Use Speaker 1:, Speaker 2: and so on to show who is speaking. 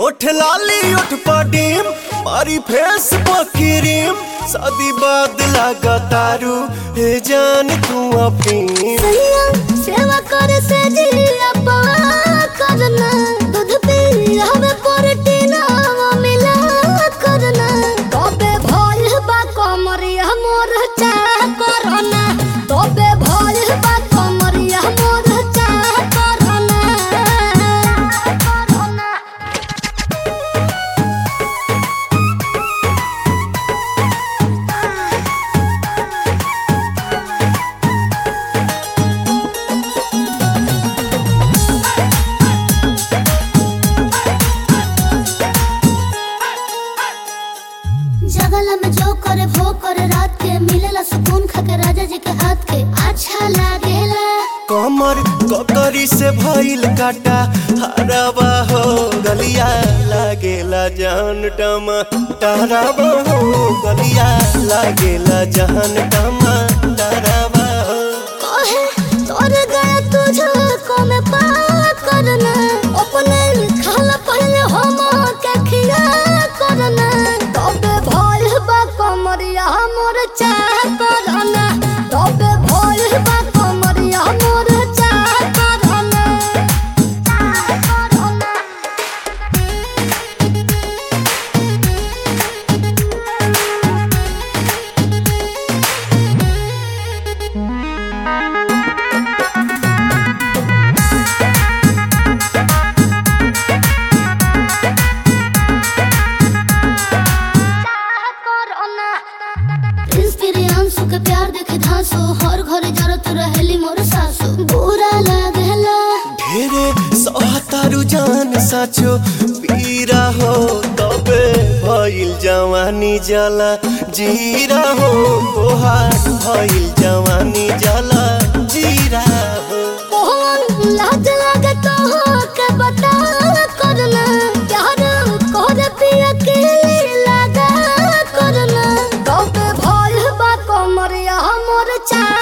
Speaker 1: ओठ लाली ओठ पडीम मारी फेस पकिरीम शादी बाद लगा तारू हे जान तू अपनी
Speaker 2: सैया सेवा करे से जिया पवा करना दूध पी हमें प्रोटीन मिला करना तबे भइल बा कमरिया मोर चा करना तबे भइल बा कमरिया मोर चा करना करना जगला में जो करे वो करे रात के मिलेला सुकून खाके राजा जी के हाथ के अच्छा लागेला
Speaker 1: कमर ककरी से भइल काटा हराबा हो गलिया लागेला जान टमा डराबा हो गलिया लागेला जान टमा डराबा हो
Speaker 2: कहे तोर गया तुझको में पा करना अपने खाला पहले हम के खिया करना तबे भइल बा कमरिया मोर चाह करना तबे भइल बा कमरिया मोर चाह करना चाह करना इंस्पिरियांसु के प्यार देखे धांसो हर घरे जरत रहेली मोर सासु बुरा लागेला
Speaker 1: ढेरे सहतारू जान साचो पीरा हो तबे भइल जवानी जला जीरा हो तोहार भइल जवानी जला जीरा हो
Speaker 2: मोहन लाज लागे तो के बता करना प्यार कर पिया के लगा करना तबे भइल बा कमरिया मोर चा